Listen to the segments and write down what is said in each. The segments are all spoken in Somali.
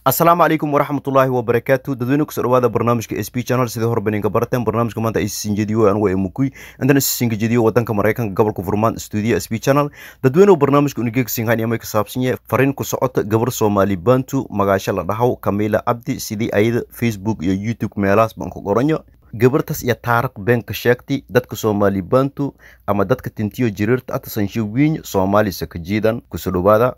asalaamu calaykum waraxmatullaahi wabarakaatu dadweyne kusoo dhawaada barnaamijka s b channel sidii hore baninka barateen barnaamijka maanta isisinjediyo anugu emukuy intan isisinjediyo wadanka maraykanka gobolka furmaan stuudiyo s b channel dadweyne baarnaamijka unigeegsinhan amay ka saabsan yahay fariin ku socota gabar soomaali bantu magaasho la dhahaw kamila cabdi sidii ayada facebook iyo youtube meelahaas baan ku qoranyo gabartaas iyo taariikh been ka sheegtay dadka soomaali bantu ama dadka tintiyo jiriirta atasansho wiiny soomaali sakajiidan kusoo dhawaada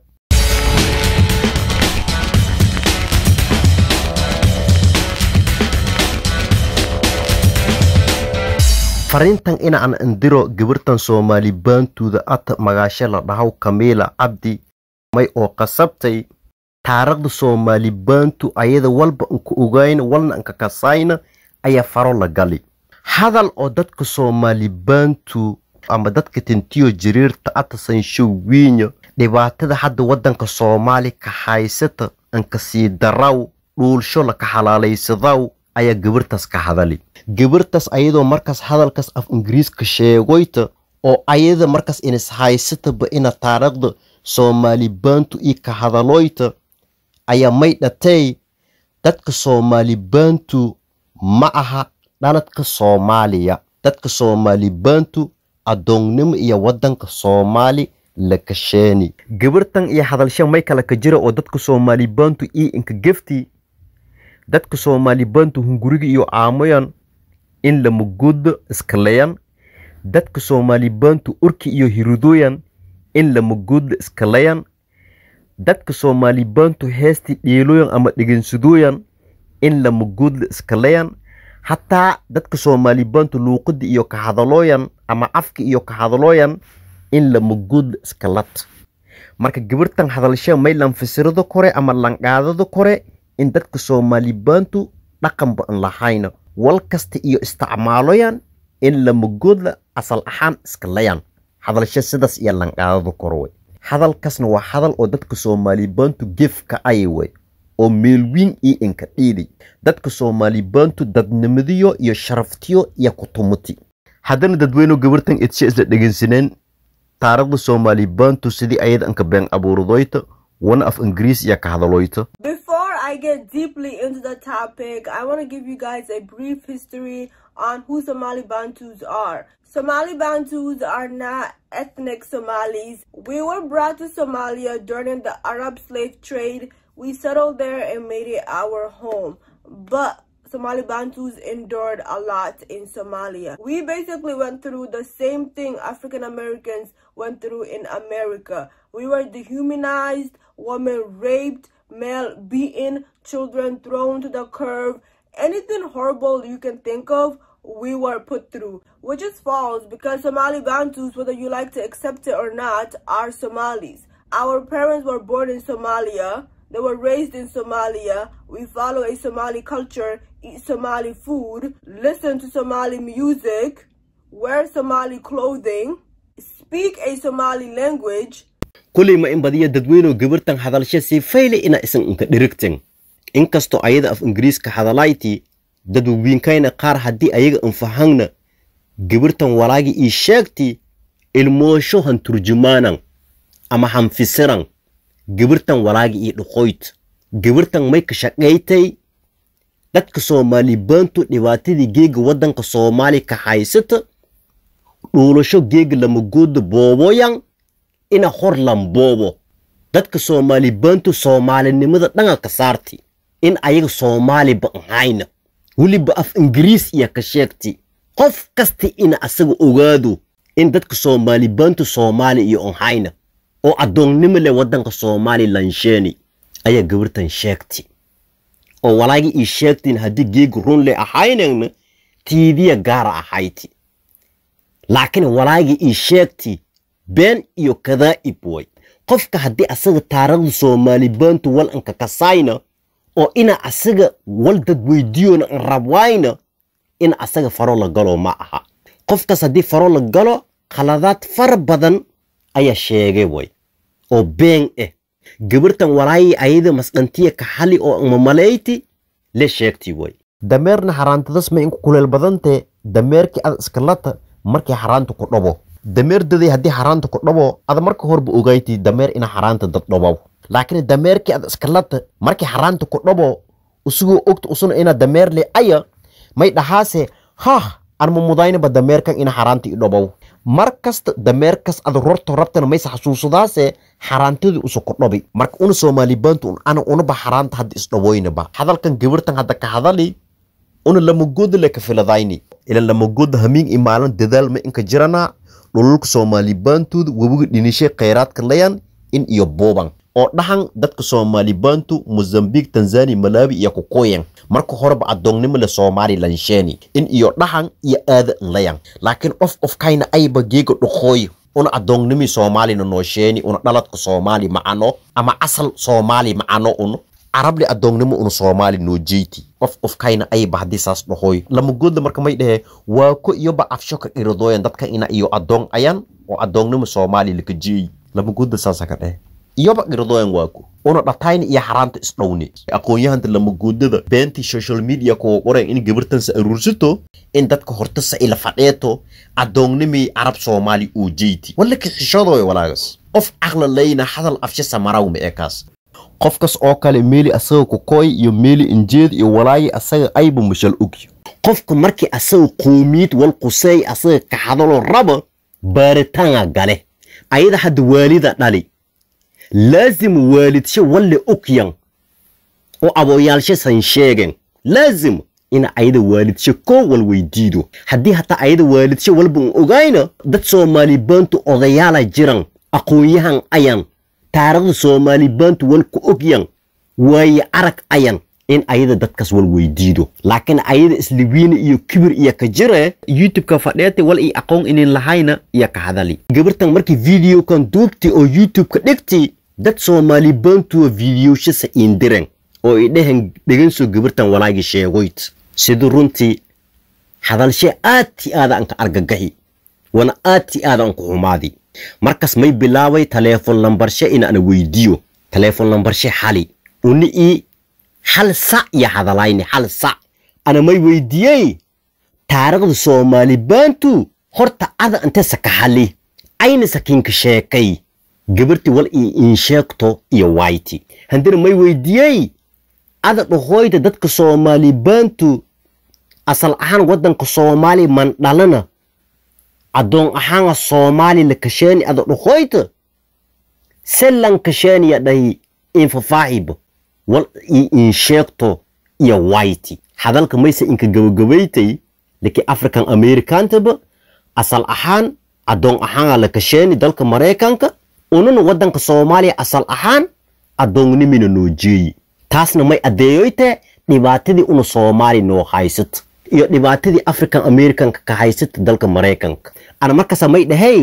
fariintan inaan indiro gabartan soomaali baantuuda ata magaasho la dhahaw kamiila cabdi may oo qasabtay taariikhda soomaali baantu ayada walba anka ogayna walna anka kasayna ayaa faro la gali hadal oo dadka soomaali baantu ama dadka tintiyo jiriirta ata sansho wiinya dhibaatada hadda waddanka soomaali ka haysata anka sii daraw dhuulsho laka xalaalaysadaw ayaa gabartaas ka hadali gabartaas ayadoo markaas hadalkaas af ingiriiska sheegoyta oo ayada markaas inis haysataba ina taariikhda soomaali baantu io ka hadaloyta ayaa may dhatay dadka soomaali baantu ma aha dhaladka soomaaliya dadka soomaali baantu addoonnimo iyo waddanka soomaali la kasheeni gabartan iyo hadalsha may kala ka jira oo dadka soomaali baantu io inka gefti dadka soomaali baantu hunguriga iyo caamoyan in lamagooda iskalayan dadka soomaali baantu urki iyo hiridooyan in lamagooda iskalayan dadka soomaali baantu heestii dheelooyan ama dhegansadooyan in lamagooda iskalayan hataa dadka soomaali baantu luuqada iyo ka hadalooyan ama afka iyo ka hadalooyan in lamagooda iskalat marka gabartan hadalsha may lanfasirado kore ama lanqaadado kore in dadka soomaali baantu dhaqanba an lahayna wal kasta iyo isticmaaloyan in lamagoodla asal ahaan iskalayan hadalsha sidaas iyo lanqaadada korwey hadalkaasna waa hadal oo dadka soomaali baantu gefka ayawey oo meelwiin iyo inka dhiiday dadka soomaali baantu dadnimadiyo iyo sharaftiyo iyo kutumuti haddana dadweyno gabartan edshe isla dhegeysaneen taariikhda soomaali baantu sidii ayada anka been abuuradoyta wana af ingiriis iyo ka hadaloyta Before I get deeply into the topic, I want to give you guys a brief history on who Somali Bantus are. Somali Bantus are not ethnic Somalis. We were brought to Somalia during the Arab slave trade. We settled there and made it our home. But Somali Bantus endured a lot in Somalia. We basically went through the same thing African Americans went through in America. We were dehumanized, women raped, male beaten, children thrown to the curb. Anything horrible you can think of, we were put through, which is false because Somali Bantus, whether you like to accept it or not, are Somalis. Our parents were born in Somalia. They were raised in Somalia. We follow a Somali culture, eat Somali food, listen to Somali music, wear Somali clothing, speak a Somali language, kuley ma in badiya dadweynow gabartan hadalsha sii fayle ina isan inka dhirigten inkastoo ayada af ingiriiska hadalayti dad wawiinkayna qaar haddii ayaga anfahangna gabartan walaagi ii sheegti ilmoosho han turjumaanan ama han fisiran gabartan walaagi ii dhuqoyt gabartan may ka shaqaytay dadka soomaali baantu dhibaatadii geega waddanka soomaali ka haysata dhuulasho geega lamagooda booboyan ina hor lamboobo dadka soomaali baantu soomaalinimada dhanganka saarti in ayaga soomaaliba ahayna weliba af ingiriis iyo ka sheegti qof kasta ina asaga ogaado in dadka soomaali baantu soomaali iyo ahayna oo addoonnimo leh waddanka soomaali lansheeni ayaa gabartan sheegti oo walaagi ii sheegtiin haddii geega run leh ahaynagna tiidiya gaara ahayti laakiin walaagi ii sheegti been iyo kadaa'ib way qofka haddii asaga taariikhda soomaali baantu wal anka kasayna oo ina asaga wal dad weydiiyona an rabwayna in asaga faro la galo ma aha qofkaas haddii faro la galo khaladaad fara badan ayaa sheegay way oo been ah gabartan walaayi ayada masdhantiya ka xali oo mamalayti le sheegti way dameerna xaraantadas ma inku kuleel badantee dameerkii ad iskalata markii xaraanta ku dhabo dameer daday haddii xaraanta ku dhabo ada marka horba ogayti dameer ina xaraanta dad dhabow laakiin dameerkii ad iskalata markii xaraanta ku dhabo usugoo ogta usuna ina dameer le aya may dhahaase hah anma mudaynaba dameerkan ina xaraanta i dhabow mar kasta dameerkas ad rorto rabtana mayse xasuusadaase xaraantadii usu ku dhabi marka una soomaalibaantu un ana unaba xaraanta hadda isdhawoynaba hadalkan gabirtan hadda ka hadali una lamagooda le ka filadayni ila lamagooda hamiin i maalin dadaal ma inka jirana dhululka soomaalibaantooda webiga dhinishay khayraadka layan in iyo buuban oo dhahan dadka soomaalibaantu mozambique tanzania malawi iyo kukuyan marka horeba adoonnimo le somalilan sheeni in iyo dhahan iyo aada layan laakiin of ofkayna ayba geega dhuqooy una adoonnimi soomaalina noo sheeni una dhaladka soomaali macano ama asal soomaali macano un carable adoonnimo una soomaali noo jeyti qof qofkayna ayba haddii saas dhahoy lamagooda marka may dhehe waa ko iyoba afsho ka dhiradooyan dadka ina iyo adoon ayan oo adoonnimo soomaali laka jeey lamagooda saasa ka dhehe iyoba dhiradooyan waa ko una dhatayna iyo xaraanta isdhowne aqoon-yahanta lamagoodada beentii social media kuwa qorayan in gabartansa aruursato in dadka hortasa ila fadheeto adoonnimii carab soomaali uu jeyti wallaka xishadooya walaagas qof caqla layna hadal afsha samaraw ma ekaas qofkas oo kale meeli asaga kukooy iyo meeli injeed iyo walaayi asaga ayba mashal ogyo qofku markii asaga qoomiyad wal quseey asaga ka hadalo raba baaritaanga gale ayada hadda waalida dhali laazim waalidsho walle ogyan oo abooyaalsho san sheegen laazim ina ayada waalidsho koo wal weydiido haddii hataa ayada waalidsho walba un ogayna dad soomaalibaantu odayaala jiran aqoon-yahan ayan taarikhda soomaalibaantu wal ku ogyan waaye arag ayan in ayada dadkaas wal weydiido laakiin ayada isliwiina iyo kibir iyo ka jire youtube-ka fadheete wal ii aqoon inin lahayna iyo ka hadali gabartan markii videokan duubti oo youtube-ka dhigti dad soomaalibaantuwa videoshasa iindiren oo i dhehen dheganso gabartan walaagi sheegoyt sida runtii hadalshe aad ti aada anka argagaxi wana aad ti aada anku xumaadi markas may bilaabay taleefon lambarshe inaana weydiiyo taleefon lambarshe xali uni ii hal sac iyo hadalayni hal sac ana may weydiiyey taarikhda soomaalibaantu horta ada inte saka hali ayna sakiinka sheekay gabarti wal ii insheegto iyo wayti handina may weydiiyey ada dhahoyda dadka soomaalibaantu asal ahaan waddanka soomaali man dhalana adoon ahaanga soomaali la kasheeni ada dhahoyta selan kasheeniya dhahi infafaaxiba wal ii insheegto iyo wayti hadalka mayse inka gabagabaytay laki african americantaba asal ahaan adoon ahaanga la kasheeni dalka maraykanka ununa waddanka soomaaliya asal ahaan adoonnimina noo jeeyi taasna may addeeyoyte dhibaatadii una soomaali noo haysata iyo dhibaatadii african americanka ka haysata dalka maraykanka ana markaasa may dhahay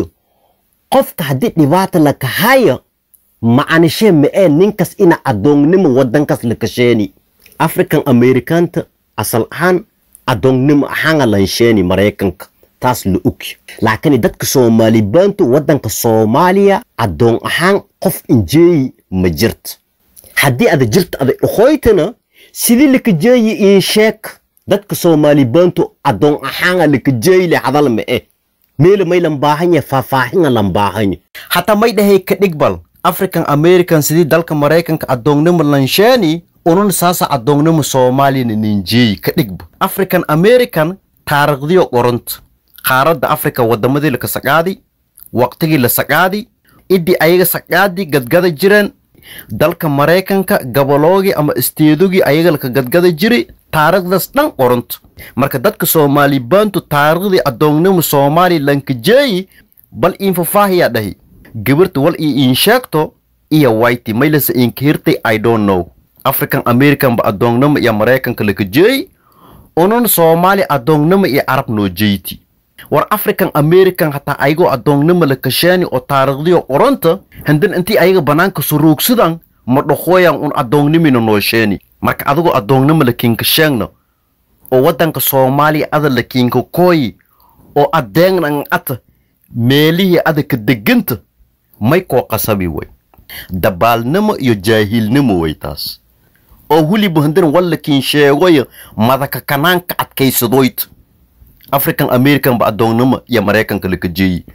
qofka haddii dhibaata la kahaya macanishee ma-ee ninkas ina adoonnimo waddankaas la kasheeni african americanta asal ahaan adoonnimo ahaanga lansheeni maraykanka taas la ogyo laakiin dadka soomaalibaantu waddanka soomaaliya adoon ahaan qof injeeyi ma jirta haddii ada jirta ada dhahoytana sidii lakajeeyi ii sheeg dadka soomaalibaantu adoon ahaanga lakajeeyle hadal ma-e meela may lambaahanya faahfaahinga lambaahanya hataa may dhahay ka dhigbal african american sidii dalka maraykanka adoonnimo lansheeni unun saasa adoonnimo soomaaliyana ninjeeyi ka dhigba african american taarikhdiyo qoranta qaaradda africa wadamadii laka saqaadi waqtigii la saqaadi idii ayaga saqaadi gadgada jireen dalka maraykanka gaboloogii ama isteedogii ayaga laka gadgada jiri taarikhdaas dhan qoranta marka dadka soomaalibaantu taariikhdii adoonnimo somalilanka jeeyi bal infafaahiyaa dhahi gabarta wal ii iin sheegto iyo wayti maylasa iinka hirtay i don't know african american ba adoonnimo iyo maraykanka laka jeeyi unun soomaali adoonnimo iyo carab noo jeyti war african american hataa ayagoo adoonnimo la kasheeni oo taariikhdiyo qoranta handan intii ayaga banaanka suruugsadan ma dhahoyan un adoonnimina noo sheeni marka adigoo adoonnimo la kiinka sheegna oo waddanka soomaaliya ada la kiinka kooyi oo adeegnan ata meelihii ada ka deganta may koo qasabi way dabaalnimo iyo jaahilnimo way taas oo weliba handan walla kiin sheegoya madaka kanaanka adkaysadoyta african american ba adoonnimo iyo maraykanka laka jeeyi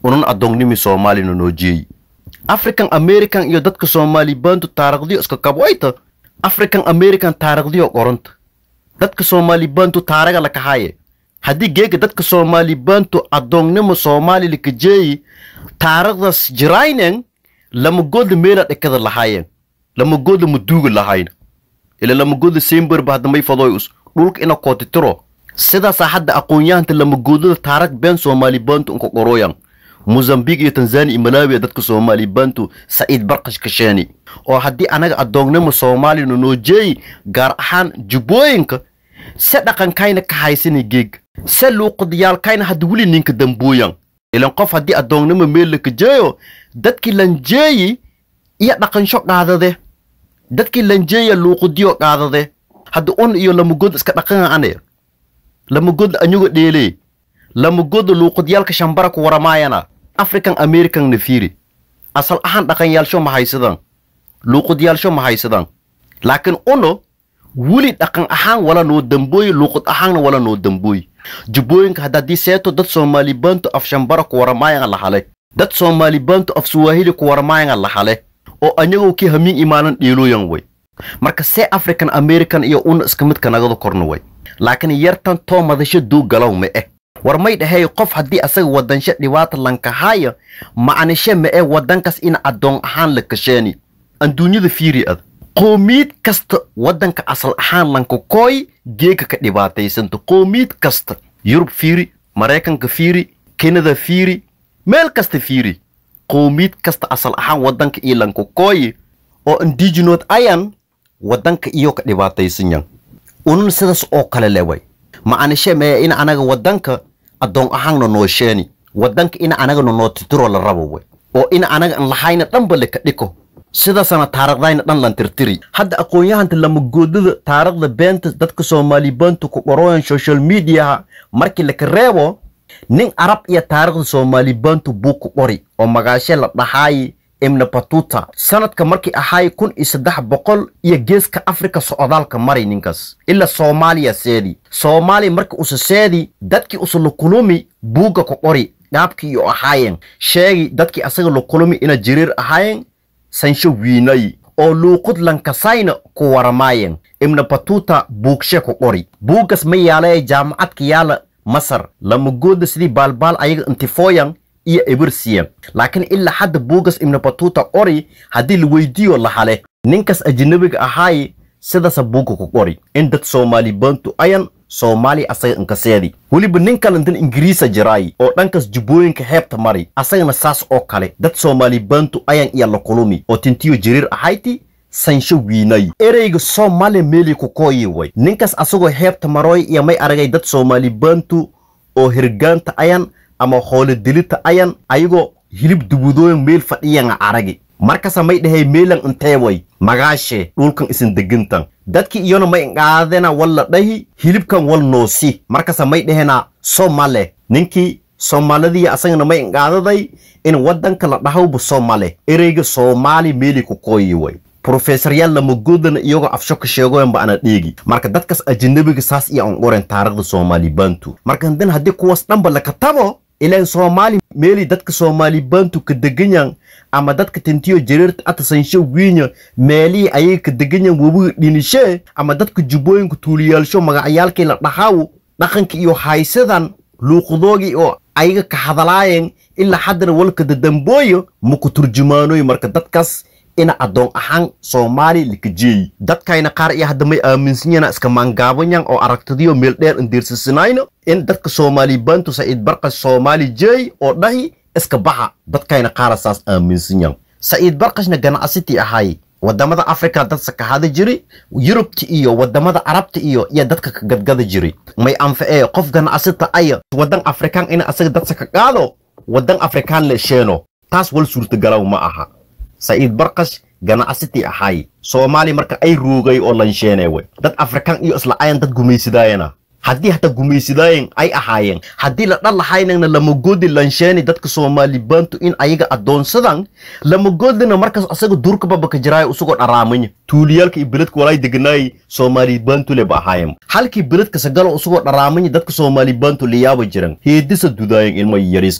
unan addoonnimi soomaalina noo jeeyi african american iyo dadka soomaali baantu taarikhdiyo iska kabwayta african american taarikhdiyo qoranta dadka soomaali baantu taaraga lakahaaye haddii geega dadka soomaali baantu addoonnimo soomaali lakajeeyi taarikhdas jiraynen lamagoodla meela dhekada lahaayen lamagoodla maduuga lahayna ila lamagoodla semberba haddamay fadoy us dhulka ina kootitiro sidaasaa hadda aqoon-yahanta lamagoodlada taarag been soomaali baantu inka qorooyan mozambique iyo tanzania iyo malawi dadka soomaali baantu saciid barkash kasheeni oo haddii anaga addoonnimo soomaalina noo jeeyi gaar ahaan jubbooyinka se dhaqankayna ka haysani geeg se luuqadiyaalkayna hadda weli ninka dambooyan ilan qof haddii addoonnimo meel laka jeeyo dadkii lanjeeyi iyo dhaqansho qaadade dadkii lanjeeya luuqadiyo qaadade hadda un iyo lamagood iska dhaqana ane lamagood anyuga dheelee lamagoodda luuqadyaalka shambara ku waramaayana african american na fiiri asal ahaan dhaqanyaalsho ma haysadaan luuqadyaalsho ma haysadaan laakiin uno weli dhaqan ahaan wala noo dambooyi luuqad ahaanna wala noo dambooyi jubbooyinka haddaadii seeto dad soomaali baantu af shambara ku waramaayanga lahale dad soomaali baantu af suwaahili ku waramaayanga lahale oo anyagoo kii hamiin imaanan dheelooyan way marka see african american iyo una iska midka nagada korna way laakiin yartan too madasho duu galow ma eh war may dhahay qof haddii asaga wadansho dhibaata lankahaayo macnishe ma ee wadankas in addoon ahaan la kasheeni adduunyada fiiri ad qoomiid kasta waddanka asal ahaan lankakooy geega ka dhibaataysanta qoomiid kasta yurub fiiri maraykanka fiiri kanada fiiri meel kasta fiiri qoomiid kasta asal ahaan waddanka iyo lankakooyi oo indigenod ayan waddanka iyo ka dhibaataysanyan unan sidaas oo kale leway macnishe mee in anaga waddanka addoon ahaanna noo sheeni waddanka in anagana noo titiro la rabo way oo in anaga an lahayna dhanba laka dhiko sidaasana taariikhdayna dhan lan tirtiri hadda aqoon-yahanta lamagoodada taariikhda beenta dadka soomaali baantu ku qorooyan social mediaha markii laka reebo nin arab iyo taariikhda soomaali baantu buu ku qori oo magaashe la dhahaayi ibna batuta sanadka markii ahaay kun iyo saddex boqol iyo geeska afrika socdaalka maray ninkaas ilaa soomaaliya seedi soomaaliya marka usa seedi dadkii usa lukulumi buugga ku qori dhaabkii iyo ahaayeen sheegi dadkii asaga lukulumi ina jiriir ahaayeen sansho wiinay oo luuqud lankasayna ku waramaayeen ibna batuta buugshe ku qori buuggas ma yaala jaamacadka yaala masar lamagooda sidii baalbaal ayaga intifooyan iyo ebirsiya laakiin ilaa hadda buugas ibna batuta qori haddii la weydiiyo lahale ninkas ajnabiga ahaaye sidaasa buugga ku qori in dad soomaali baantu ayan soomaaliya asaga inkaseedi weliba nin kale intan ingiriisa jiraay oo dhankas jubbooyinka heebta mari asagana saas oo kale dad soomaali baantu ayan iyo la kulumi oo tintiyo jiriir ahayti sansho wiinay ereyga soomaaliya meeli ku kooyi way ninkas asagoo heebta marooy iyo may aragay dad soomaali baantu oo hirgaanta ayan ama hoole dilita ayan ayagoo hilib dubudooyan meel fadhiyanga aragi markasa may dhahay meelan intee way magaashe dhulkan isin degintan dadki iyona may inqaadena walla dhahi hilibkan wal noosi markasa may dhahena somale ninkii soomaalidii asagana may inqaadaday in waddanka la dhahawba somale ereyga soomaali meeli ku kooyi way profesoryaal lamagoodana iyagoo afsho ka sheegoyanba ana dheegi marka dadkas ajanabiga saas iyo an qoren taarikhda soomaali baantu marka hadan haddii kuwaas dhanba laka tabo ilaan soomaali meeli dadka soomaali baantu ka deganyan ama dadka tintiyo jariirta atasansho wiinya meelihii ayaga ka deganyan webiga dhinishee ama dadka jubbooyinka tuuliyaalsho magacyaalkii la dhahaaw dhaqanka iyo haysadan luuqadoogii oo ayaga ka hadalaayeen ilaa haddana walka dadambooyo maku turjumaanoy marka dadkaas ina addoon ahaan soomaali lakajeeyi dadkayna qaar iyo hadda may aaminsanyana iska maangaabanyan oo aragtadiyo meel dheer indiirsisinayno in dadka soomaali baantu saciid barqas soomaali jeey oo dhahi iska baxa dadkayna qaara saas aaminsanyan saciid barqashna ganacsitii ahay wadamada africa dad sakahada jiri yurubta iyo wadamada arabta iyo iyo dadka ka gadgada jiri may anfacee qof ganacsita aya wadan afrikaan ina asaga dad saka qaado wadan afrikaan le sheeno taas wal suurtagalaw ma aha saciid barqash ganacsitii ahay soomaali marka ay roogay oo lansheenee wey dad afrikaan iyo isla ayan dad gumaysidaayana haddii hata gumaysidaayen ay ahaayeen haddii la dhal lahaynana lamagoodi lansheeni dadka soomaali baantu in ayaga addoonsadan lamagoodina markaas asaga duurka babaka jiraayo usagoo dharaamanya tuuliyaalka iyo beledka walaay deganaayay soomaali baantu leba ahaayeen halkii beledka sagalo usagoo dharaamanya dadka soomaali baantu liyaaba jiran heedisa dudaayen ilma yariiska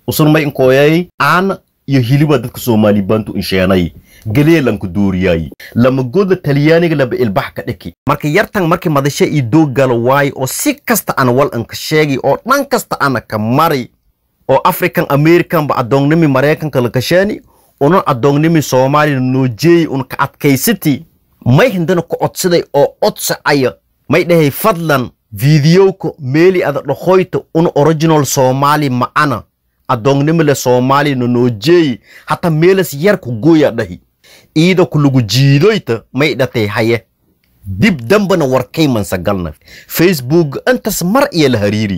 usun may inkooyay aana iyo hiliba dadka soomaali bantu insheenay galeelanku dooriyay lama goda talyaaniga laba ilbax ka dhiki marka yartan markii madasho ii doog galo waayo oo si kasta ana wal anka sheegi oo dhan kasta ana ka mari oo african american ba adoonnimi maraykanka la kasheeni una adoonnimi soomaaliya noojeey un ka adkaysati may hindana ku codsaday oo codsacaya may dhahay fadlan fiidiyowka meeli ada dhahoyta un original soomaali ma'ana adoonnimile soomaaliya na noojeey hata meelas yar ku gooya dhahi iida ku lagu jiidoyta may dhatay haye dib dambana warkay mansagalna facebook intas mar iyo la hariiri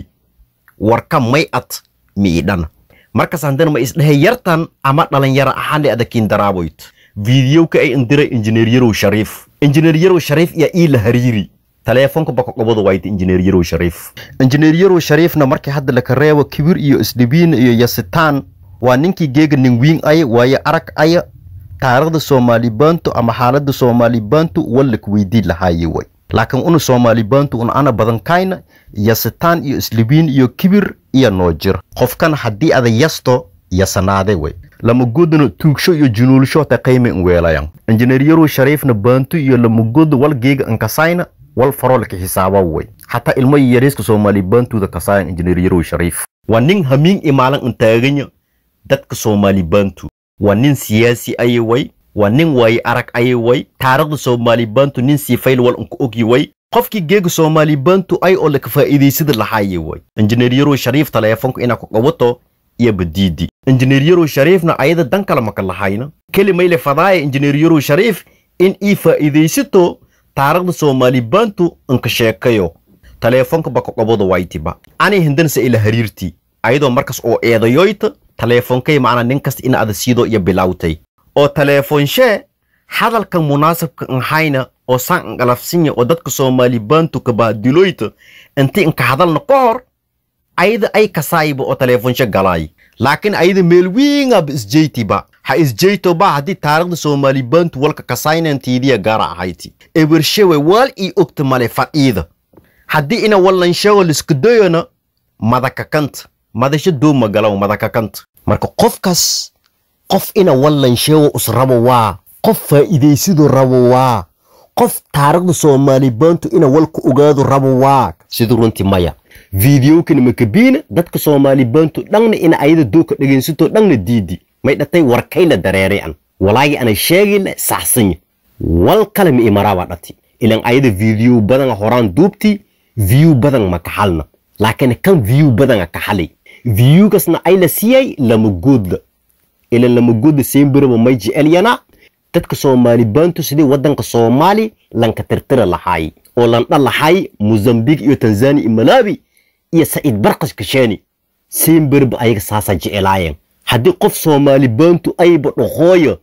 warka may ad miidhana markas handana ma isdhahay yartan ama dhalinyaro ahaanle adakiin daraaboyt fiidiyowka ay indiray injineer yarow shariif injineer yarow shariif iyo ii la hariiri taleefonka baka qobada waayta injineer yarow shariif injineer yarow shariifna markii hadda laka reebo kibir iyo isdhibiin iyo yasitaan waa ninkii geega ningwiin aya waaye arag aya taariikhda soomaali bantu ama xaaladda soomaali bantu wallak weydii lahaaye way laakiin una soomaali bantu un ana badan kayna yasitaan iyo islibiin iyo kibir iyo noojir qofkan haddii ada yasto yasanaade way lamagodana tuugsho iyo junuulsho ta qayme in weelayan injineer yarow shariifna bantu iyo lamagoda wal geega ankasayna wal farolka xisaaba way xataa ilmo yariiska soomaali bantuda kasayan injineer yarow shariif waa nin hamiin imaalan intaaganya dadka soomaali bantu waa nin siyaasi aye way waa nin waaye arag aye way taariikhda soomaali bantu nin siifayl wal unka ogyi way qofkii geega soomaali bantu ay oo laka faa'iidaysada lahaaye way injineer yarow shariif taleefonka inaa ku qabato iyo badiidi injineer yarow shariifna ayada dan kale maka lahayna kelimayle fadaaya injineer yarow shariif in ii faa'iidaysato taariikhda soomaali bantu inka sheekayo taleefonka baka qabada waytiba ani hindansa ila hariirtii ayadoo markas oo eedayoyta taleefonkay macna nin kasta in ada siido iyo bilawtay oo taleefonshee hadalkan munaasabka anhayna oo saan anqalafsinya oo dadka soomaali bantu ka baadiloyta inti inka hadalna ka hor ayada ay kasaayiba oo taleefonshe galaay laakiin ayada meel wiingaba isjeytiba ha isjeytoba haddii taariikhda soomaali bantu walka kasaynantiidiya gaara ahayti ebershewe waal ii ogta male fadhiida haddii ina wallansheego liskadayona madakakanta madasho dooma galaw madakakanta marka qofkas qof ina wallansheego us rabo waa qof faa'iidaysidu rabo waa qof taariikhda soomaali bantu ina walka ogaado rabo waa sida runtii maya fiidiyowkana makabiina dadka soomaali bantu dhanna ina ayada dooka dhegaysato dhanna diidi may dhatay warkayna dareerayan walaagi ana sheegayna saxsanya wal kale ma imaraaba dhati ilan ayada fiidiyow badan horaan duubti view badan ma kaxalna laakiin kan view badan kaxalay viewgasna ay la siiyay lama goodla ilan lama goodla seenbiraba may jecelyana dadka soomaali bantu sidii wadanka soomaali lanka tirtira lahaay oo landha lahaay mozambique iyo tanzania iyo malawi iyo saciid barqash kasheeni seenbirba ayaga saasa jecelaayeen haddii qof soomaali bantu ayba dhaqooyo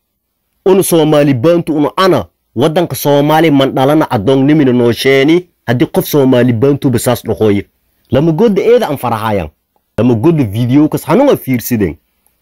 una soomaali bantu una ana wadanka soomaali mandhalana adoonnimina noosheeni haddii qof soomaali bantuba saas dhaqooyo lama gooda eeda aan farahayan lama gooda videokas hanunga fiirsideen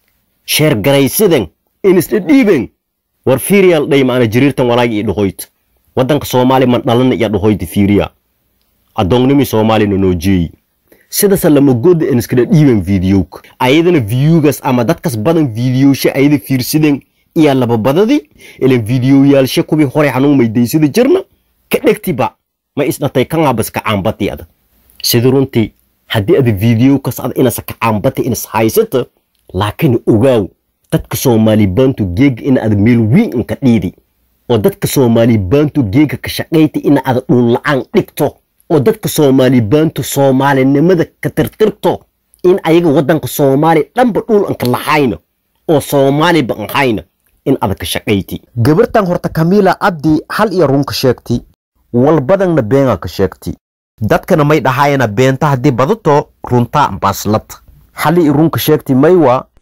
sheer garaysideen inisla dhiiben war fiiriyal dhay maana jiriirtan walaagi iyo dhahoyt wadanka soomaali mandhalana iyo dhahoyta fiiriya adoonnimi soomaalina noojeeyi sidasa lama gooda iniskala dhiiben videoka ayadana viewgas ama dadkas badan videoshe ayada fiirsideen iyo lababadadii ilan videoyaalshe kuwii horey hanung maydaysida jirna ka dhegtiba ma isdhatay kangaabas kacaambati ada sida runtii haddii ada videokas ada inasa kacaambati inas haysata laakiin ogaaw dadka soomaali bantu geega ina ada meel wiin inka dhiidi oo dadka soomaali bantu geega ka shaqayta ina ada dhuun la-aan dhigto oo dadka soomaali bantu soomaalinimada ka tirtirto in ayaga wadanka soomaali dhanba dhuul anka lahayna oo soomaaliba anhayna in ada ka shaqayti gabartan horta kamiila abdi hal iyo runka sheegti wal badanna beenga ka sheegti dadkana may dhahayana beenta haddii badato runtaa baslad hal iyo runka sheegti maywa